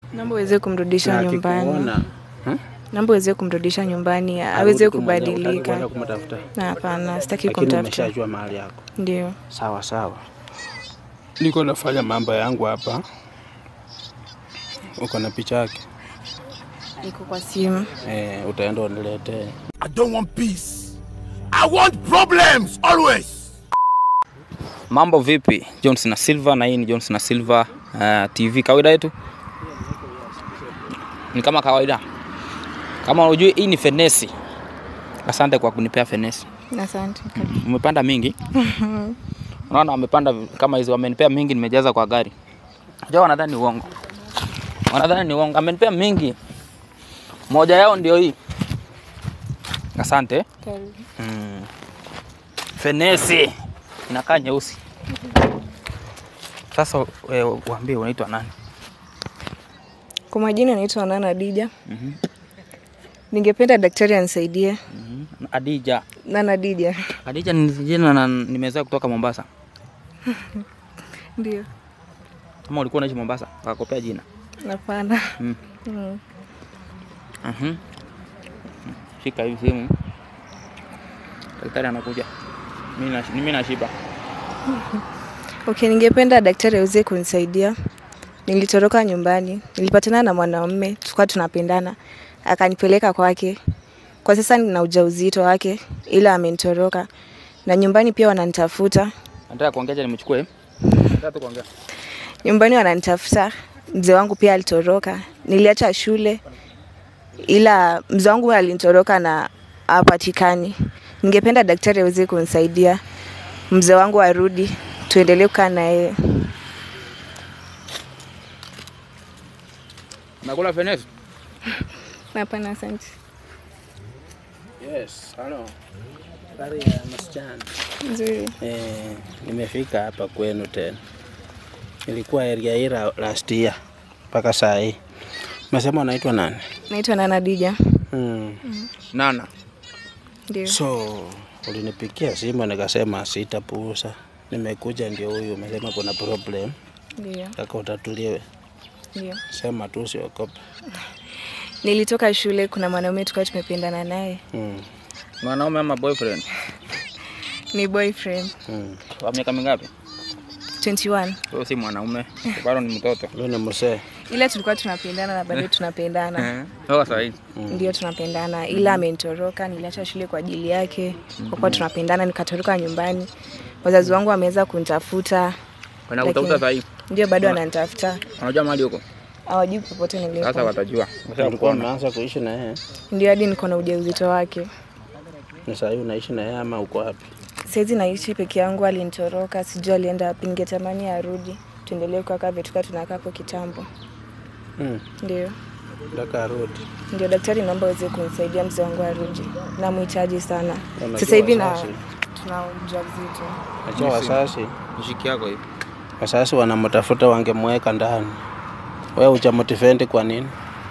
Naomba uweze kumrudisha Na nyumbani. akikuona, hmm? Naomba uweze kumrudisha nyumbani aweze Arudi tu mwenyewe, utaki kubadilika. kwenda kumtafuta. Na hapana, sitaki Lakini kumtafuta. umeshajua mahali yako. Ndio. Sawa sawa. Niko nafanya mambo yangu hapa. Uko na picha yake? Iko kwa simu. Eh, utaenda uniletee. I don't want peace. I want problems always. Mambo vipi? Johnson na Silva na hii ni Johnson na Silva uh, TV kawaida yetu. Ni kama kawaida. Kama unajua hii ni fenesi. Asante kwa kunipea fenesi. Asante. Umepanda mingi. Unaona wamepanda kama hizo wamenipea mingi nimejaza kwa gari. Unajua wanadhani ni uongo. Wanadhani ni uongo. Amenipea mingi. Moja yao ndio hii. Asante. Karibu. Mm. Fenesi inakaa nyeusi. Sasa wewe uambie unaitwa nani? Kwa majina naitwa Nana Dija. Ningependa daktari anisaidie. Mhm. Adija. Nana Dija. Adija ni jina na nimezaa kutoka Mombasa. Ndio. Kama ulikuwa unaishi Mombasa, wakakopea jina. Hapana. Mm. Mm. Mhm. Shika hivi simu. Daktari anakuja. Mimi na mimi nashiba. Okay, ningependa daktari aweze kunisaidia. Nilitoroka nyumbani, nilipatana na mwanaume, tulikuwa tunapendana, akanipeleka kwake. Kwa sasa nina ujauzito wake, ila amenitoroka na nyumbani pia wananitafuta. Nataka kuongea je nimchukue? Nataka tu kuongea. Nyumbani wananitafuta, mzee wangu pia alitoroka. Niliacha shule, ila mzee wangu alinitoroka na hapatikani. Ningependa daktari aweze kunisaidia, mzee wangu arudi, tuendelee kukaa na yeye. Nakula fenesi. Hapana, asante. Yes, hello. Habari ya msichana. Nzuri. Eh, nimefika hapa kwenu tena. Nilikuwa area hii la- last year mpaka saa hii. Umesema unaitwa nani? Naitwa Nana Dija. Hmm. Nana. Ndio. So ulinipigia simu nikasema sitapuuza. Nimekuja ndio huyu, umesema kuna problem, Ndio. taka utatuliwe. Ndio. Sema tu usiogope. Nilitoka shule, kuna mwanaume tulikuwa tumependana naye, Hmm. Mwanaume ama boyfriend? ni boyfriend Hmm. Wa miaka mingapi? 21, Wewe si mwanaume. Bado ni mtoto. Huyu ni mzee. ila tulikuwa tunapendana na bado tunapendana, Eh. Wewe sasa hivi. ndio tunapendana, ila amenitoroka. Niliacha shule kwa ajili yake, kwa kuwa tunapendana, nikatoroka nyumbani. Wazazi wangu wameweza kunitafuta, Wanakutafuta sasa hivi. ndio bado ananitafuta, Unajua mahali huko? hawajui popote Sasa nilipo, watajua. Ulikuwa Washakuona. umeanza kuishi na yeye? ndio hadi niko na ujauzito wake. Ni saa hii unaishi na yeye ama uko wapi? Saizi naishi peke yangu, alinitoroka, sijui alienda wapi. Ningetamani arudi, tuendelee kukaa vile tulikuwa tunakaa hapo kitambo. Hmm. Ndio. Nataka arudi. Ndio daktari, naomba uweze kunisaidia mzee wangu arudi, namhitaji sana. Unajua Sasa hivi na wazazi- tuna ujauzito. Najua wasasi Mshiki yako hivi. wasasi wanamtafuta wangemweka ndani. Wewe hujamotivate kwa nini?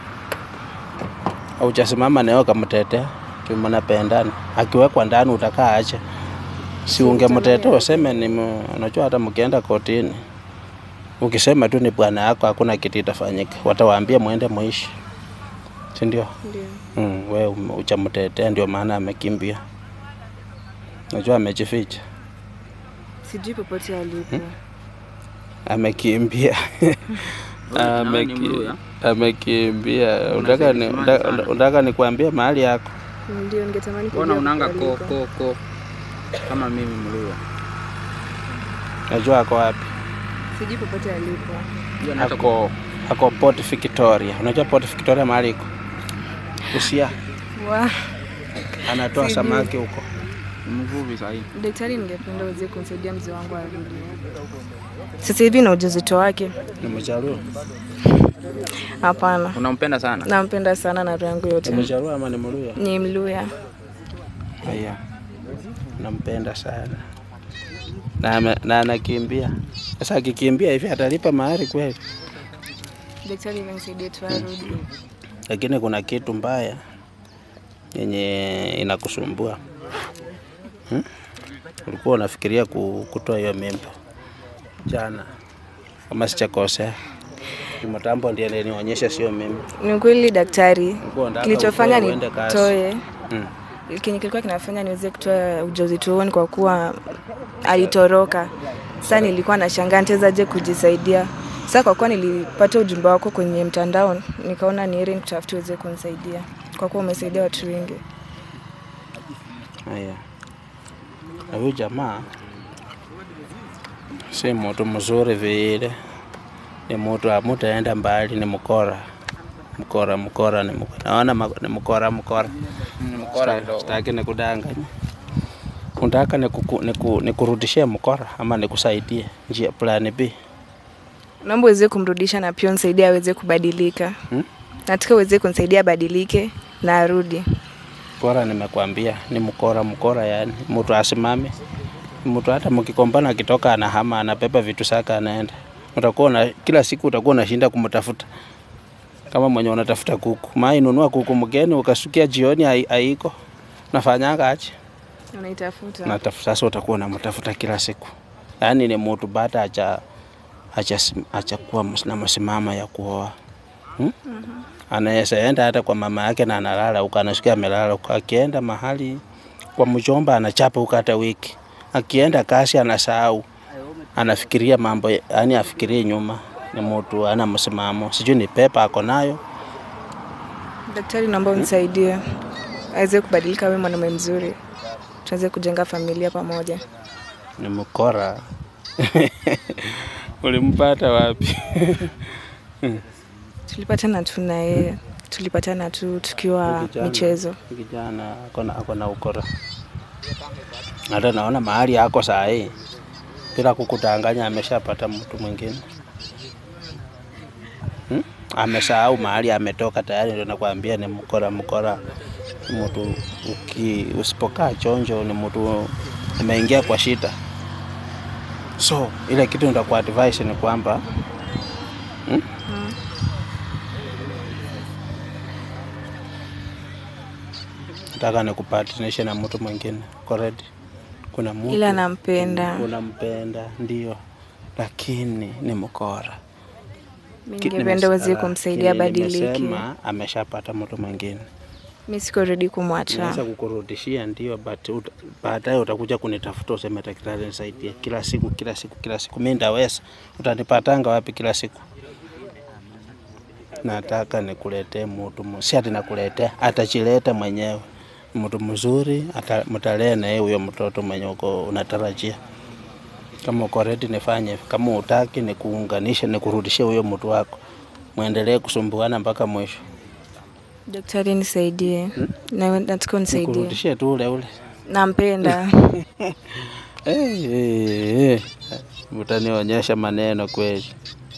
Haujasimama naye ukamtetea? Tu mnapendana. Akiwekwa ndani utakaa aje? Si ungemtetea useme ni mu- unajua hata mkienda kotini. Ukisema tu ni bwana yako hakuna kitu itafanyika. Watawaambia muende muishi. Si ndio? Ndio. Mm, wewe hujamtetea ndio maana amekimbia. Najua amejificha. Sijui popote alipo. amekimbia nawe ni Ameki- Mluya? amekimbia unataka ni- Unasema unataka- sana. unataka nikuambie mahali yako Ndio ningetamani Mbona kujua unanga popote ko aliko. ko ko kama mimi Mluya? najua ako wapi Sijui popote alipo. Hiyo naweza ako ako Port Victoria unajua Port Victoria mahali iko Busia Wa, anatoa Sijui. samaki huko mvuvi sasa hivi. daktari, ningependa uweze kumsaidia mzee wangu arudi. Sasa hivi na ujauzito wake. ni mjaluo Hapana, Unampenda sana? nampenda sana na roho yangu ni yote. mjaluo ama ni mluya Ni Mluya. haya nampenda sana na ame- na anakimbia sasa akikimbia hivi atalipa mahari kweli Daktari, nisaidie tu arudi. lakini kuna kitu mbaya yenye inakusumbua hmm? Ulikuwa unafikiria ku- kutoa hiyo mimba jana, kama sijakosea. Kimatambo ndiye alinionyesha, sio mimi. Ni ukweli daktari, Ulikuwa unataka kilichofanya utoe uende kazi. nitoe Mm. kenye kilikuwa kinafanya niweze kutoa ujauzito huo ni kwa kuwa alitoroka. Sasa nilikuwa nashangaa nitawezaje kujisaidia. Sasa kwa kuwa nilipata ujumbe wako kwenye mtandao, nikaona ni heri nikutafutie uweze kunisaidia, kwa kuwa umesaidia watu wengi. Haya, na huyu jamaa si mtu mzuri vile, ni mtu amutaenda mbali, ni mkora mkora mkora, ni mkora. Naona ma- ni mkora mkora. Mkora kidogo. Sitaki nikudanganya. Unataka niku- niku- nikurudishie mkora ama nikusaidie njia plan B? Naomba uweze kumrudisha na pia unisaidie aweze kubadilika. Hmm? Nataka uweze kunisaidia abadilike na arudi. Mkora nimekwambia ni mkora mkora, yani mtu asimame, mtu hata mkikombana akitoka anahama, anabeba vitu zake anaenda. Utakuwa na kila siku utakuwa unashinda kumtafuta kama mwenye unatafuta kuku. Mai nunua kuku mgeni ukasukia jioni hai- haiko, nafanyanga aje? Unaitafuta. Natafuta sasa, utakuwa unamtafuta kila siku. Yaani ni mtu baada acha acha acha kuwa ms- na msimama ya kuoa hmm? Anaweza enda hata kwa mama yake na analala huko, anasikia amelala huko. Akienda mahali kwa mjomba anachapa huko hata wiki. Akienda kasi anasahau, anafikiria mambo, yani afikirie nyuma. Ni mtu ana msimamo, sijui ni pepa ako nayo. Daktari, naomba unisaidie aweze kubadilika, awe mwanaume mzuri, tuweze kujenga familia pamoja. Ni mkora. Ulimpata wapi? Tulipatana tu na yeye, tulipatana tu tukiwa Kijana- michezo. Kijana akona akona ukora. Hata naona mahali yako saa hii bila kukudanganya, ameshapata mtu mwingine hmm? Amesahau mahali ametoka tayari, ndio nakwambia ni mkora. Mkora ni mtu uki, usipokaa chonjo, ni mtu ameingia kwa shida. So ile kitu nitakuwa advice ni kwamba hmm? nataka nikupatanishe na mtu mwingine correct. Kuna mtu Ila nampenda, unampenda ndio, lakini ni mkora. mi Ki- ningependa uweze nimesema- kumsaidia kile abadilike. nimesema, ameshapata mtu mwingine, Mi siko ready kumwacha. naweza kukurudishia ndio, but uta- baadaye utakuja kunitafuta useme daktari nisaidie, kila siku kila siku kila siku. Mimi ndaweza, utanipatanga wapi kila siku? Nataka nikuletee mtu, mu- si ati nakuletea, atachileta mwenyewe mtu mzuri, ata- mtalea na yeye huyo mtoto mwenye uko unatarajia. Kama uko ready nifanye, hivyo. kama utaki nikuunganishe, nikurudishie huyo mtu wako, muendelee kusumbuana mpaka mwisho. Daktari, nisaidie, na nataka unisaidie, Nikurudishie tu ule ule. nampenda. Eh, eh, eh. Utanionyesha maneno kweli.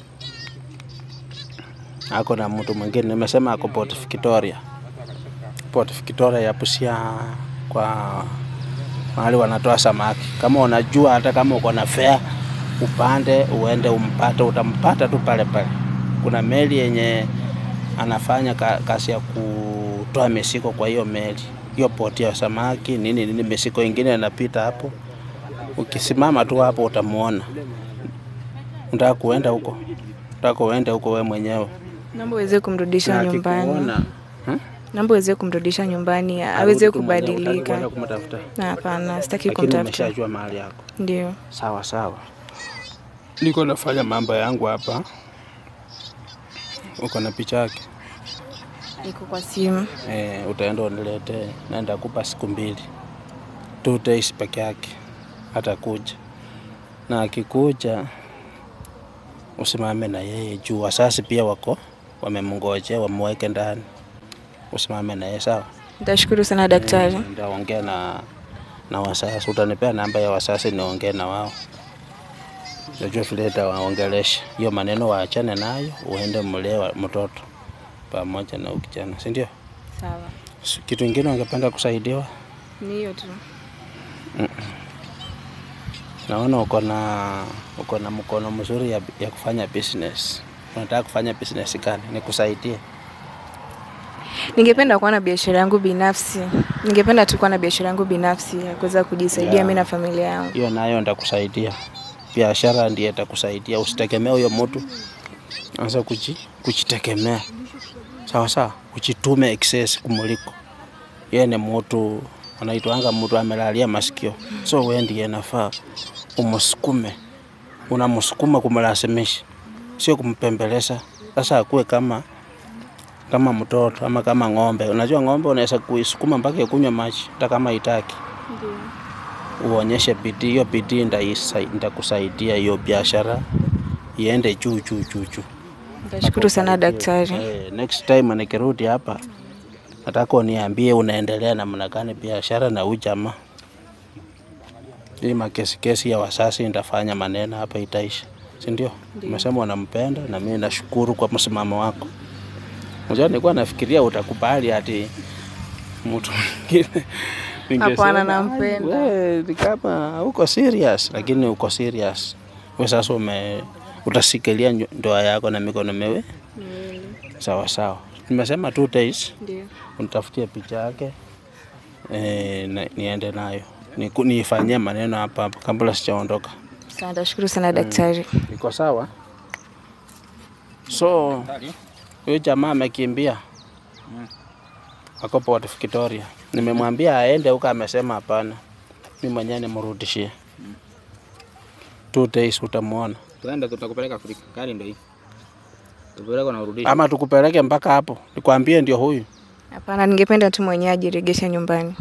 Ako na mtu mwingine, nimesema ako Port Victoria, Port Victoria ya Busia, kwa mahali wanatoa samaki. Kama unajua, hata kama uko na fare, upande uende umpate, utampata tu pale pale. Kuna meli yenye anafanya ka, kazi ya kutoa misiko kwa hiyo meli, hiyo poti ya samaki nini nini, misiko ingine inapita hapo ukisimama tu hapo utamuona. Unataka kuenda huko, unataka uende huko we mwenyewe. Naomba uweze kumrudisha Na nyumbani, akikuona, hmm? naomba uweze kumrudisha nyumbani, aweze Arudi tu mwenyewe, hutaki kubadilika. kwenda kumtafuta. Na Hapana, sitaki Lakini kumtafuta. umeshajua mahali yako. Ndio, Sawa sawa, niko nafanya mambo yangu hapa. Uko na picha yake iko kwa simu. eh, utaenda uniletee, naenda kupa siku mbili, two days peke yake, atakuja na akikuja usimame na yeye juu wasasi pia wako wamemngojea, wamweke ndani, usimame na yeye sawa. Nitashukuru sana daktari. Nitaongea na na wasasi, utanipea namba ya wasasi niongee na wao, najua vile nitawaongelesha hiyo maneno, waachane nayo, uende mlee wa- mtoto pamoja na huyu kijana, si ndio? Sawa, S- Kitu ingine ungependa kusaidiwa? ni hiyo tu. Naona uko na uko na mkono mzuri ya, ya kufanya business. Unataka kufanya business gani? Nikusaidie? Ningependa kuwa na biashara yangu binafsi. Ningependa tu kuwa na biashara yangu binafsi ya kuweza kujisaidia Yeah. mimi na familia yangu. Hiyo nayo nitakusaidia. Biashara ndiye itakusaidia, usitegemee huyo mtu. anza kuji, kujitegemea sawa sawa, kujitume excess kumuliko yeye ni mtu anaitwanga mtu amelalia masikio, so wewe ndiye nafaa umsukume, unamsukuma kumlazimisha, sio kumpembeleza. Sasa akuwe kama kama mtoto ama kama ng'ombe. Unajua ng'ombe unaweza kuisukuma mpaka ikunywe maji hata kama itaki. Uonyeshe bidii, hiyo bidii ndaisa- ndakusaidia hiyo biashara iende juu juu juu juu. Nitashukuru sana daktari. Eh, next time nikirudi hapa nataka uniambie unaendelea namna gani biashara na huyu jamaa. Hii makesi kesi ya wasasi nitafanya maneno hapa itaisha, si ndio? Umesema unampenda na mimi nashukuru kwa msimamo wako. Unajua nilikuwa nafikiria utakubali ati mtu mwingine ningesema, Hapana, nampenda. "We, ni kama uko serious, lakini uko serious. We sasa ume utasikilia nyo- ndoa yako na mikono miwili sawa sawa. Nimesema two days Ndio. unitafutie picha yake e, na, niende nayo Niku- niifanyie maneno hapa hapa kabla sijaondoka. Sawa, nitashukuru sana daktari. Iko sawa? So huyu jamaa amekimbia ako Port Victoria. Nimemwambia aende huko, amesema hapana, mi mwenyewe nimrudishie. Two days utamwona, Tuende tutakupeleka Afrika. Gari ndio hii. Tupeleka na urudishe. ama tukupeleke mpaka hapo, nikwambie ndio huyu. Hapana, ningependa tu mwenyewe ajiregeshe nyumbani.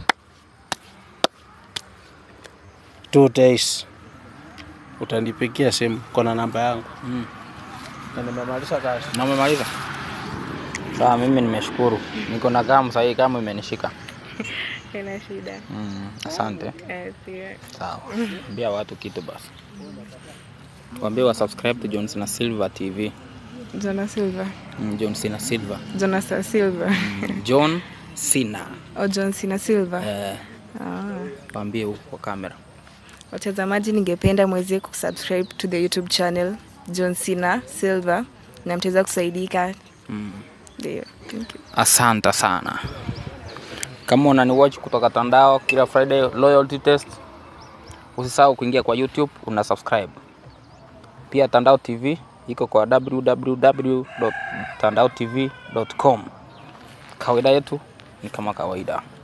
Two days utanipigia simu, kona namba yangu Mm. na nimemaliza kazi. Na umemaliza? Sawa, mimi nimeshukuru. Niko na gamu sahii, kama imenishika. Ina shida. Mm, asante. Sawa. Ambia watu kitu basi. Waambie wa subscribe to John Cena Silver TV. Jona Silva. Mm, John Cena Silver. Jona Sa- Silva. Mm, John Cena. O John Cena Silva. Eh, Ah. waambie huko kwa kamera. Watazamaji, ningependa mweze kusubscribe to the YouTube channel John Cena Silva na mtaweza kusaidika. Mm. Ndio. Thank you. Asante sana. Kama unani watch kutoka Tandao kila Friday loyalty test, usisahau kuingia kwa YouTube una subscribe. Pia Tandao TV iko kwa www.tandaotv.com. Kawaida yetu ni kama kawaida.